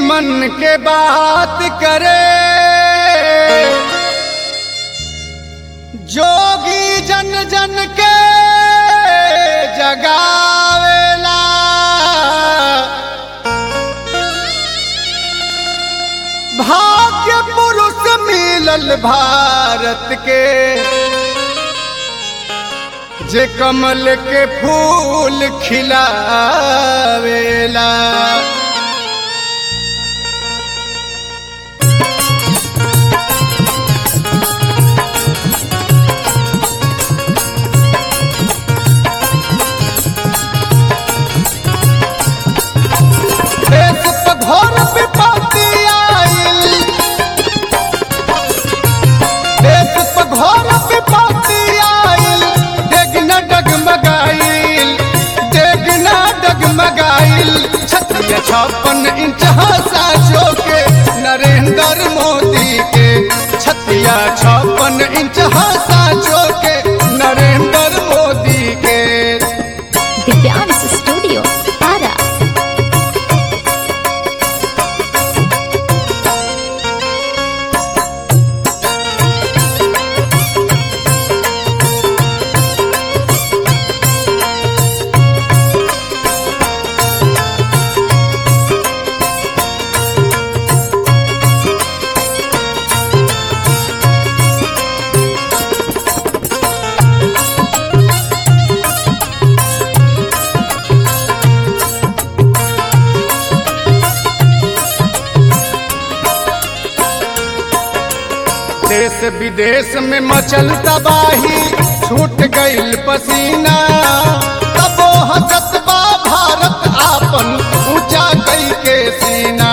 मन के बात करे जोगी जन जन के जगावेला भाग्य पुरुष मिलल भारत के जे कमल के फूल खिलावेला देश पे घोर विपत्ति आइल देश पे घोर विपत्ति आइल डेगना डगमगाइल डेगना डगमगाइल छत्तीस छप्पन इंच साचो के नरेंद्र मोदी के छत्तीस छप्पन इंच साचो के नरेंद्र मोदी के दिव्यांश स्टूडियो आरा देश विदेश में मचल तबाही छूट गईल पसीना तबो हसत बा भारत आपन ऊंचा कई के सीना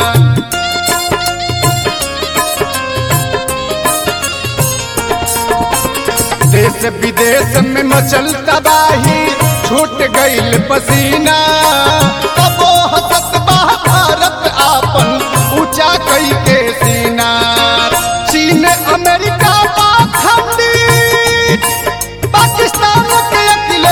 देश विदेश में मचल तबाही छूट गईल पसीना तबो हसत बा भारत आपन ऊंचा कई के सीना चीन अमेरिका पाखंडी पाकिस्तान के अकिल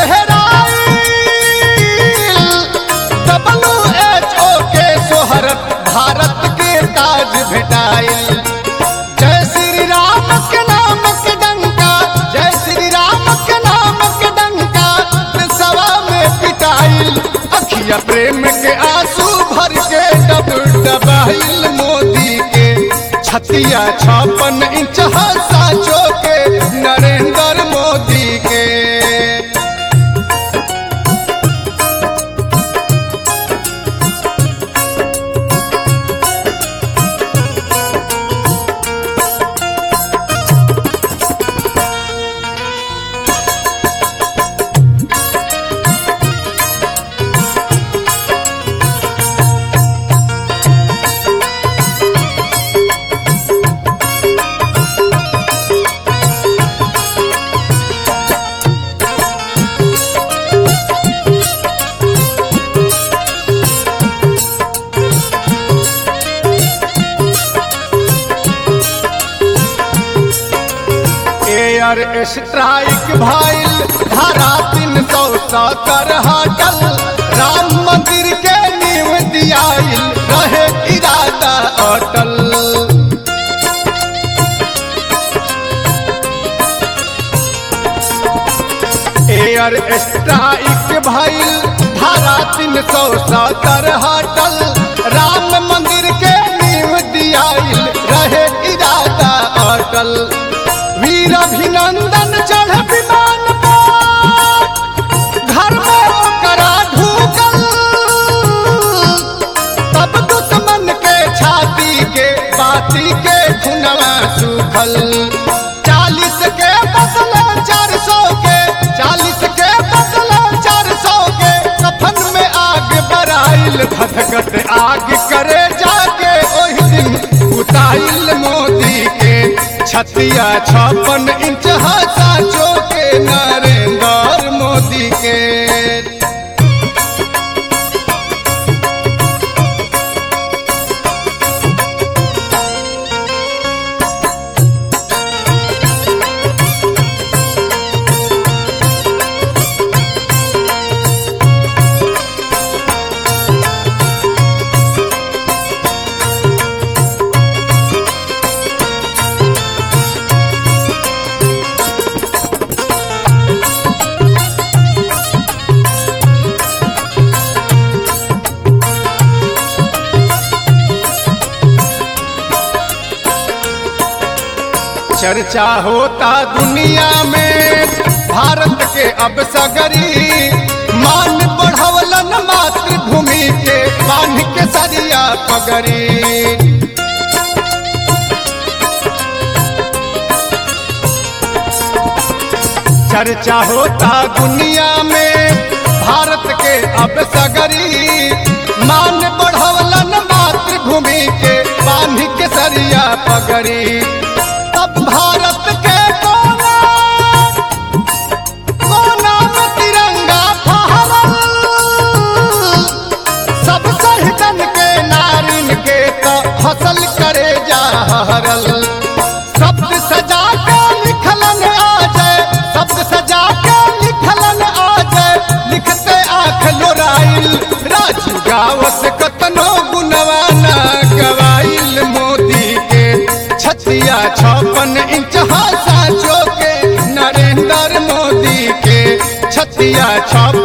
डब्ल्यू एच ओ के सोहरत भारत के ताज भेटाइल जय श्री राम के नाम के डंका जय श्री राम के नाम के डंका सवा में पिटाइल अखिया प्रेम के आंसू भर के डब डबाइल मोदी के छतिया छप्पन इंच साचो के नरेंद्र मोदी के एयर स्ट्राइक भाईल धारा तीन सौ सत्तर हटल राम मंदिर के नींव दियाइल रहे इरादा अटल एयर स्ट्राइक भइल धारा तीन सौ सत्तर हटल राम मंदिर के नींव दियाइल रहे इरादा अटल वीर अभिनंदन चढ़ विमान पर घर में ओकरा ढूकल तब दुश्मन के छाती के बाती के खुनवा सूखल चालीस के बदले चार सौ के चालीस के बदले चार सौ के कफन में आग बराइल धधकत आग करे जाके ओही दिन उताइल मोदी के छतिया छप्पन इंच साचो के नरेंद्र मोदी के चर्चा होता दुनिया में भारत के अब सगरी मान बढ़वलन मातृभूमि के बांध के सरिया पगरी चर्चा होता दुनिया में भारत के अब सगरी मान बढ़वलन मातृभूमि के बांध के सरिया पगरी तब भारत के कोना कोना में तिरंगा फहरल सब सहितन के नारिन के तो फसल करे जा हरल शब्द सजा के लिखलन आ जाए शब्द सजा के लिखलन आ जाए लिखते आँख लोराइल राजू गाँव से कतनो गुनवाना गवाइल मोदी के छतिया छप्पन इंच हासा के नरेंद्र मोदी के छतिया छप्पन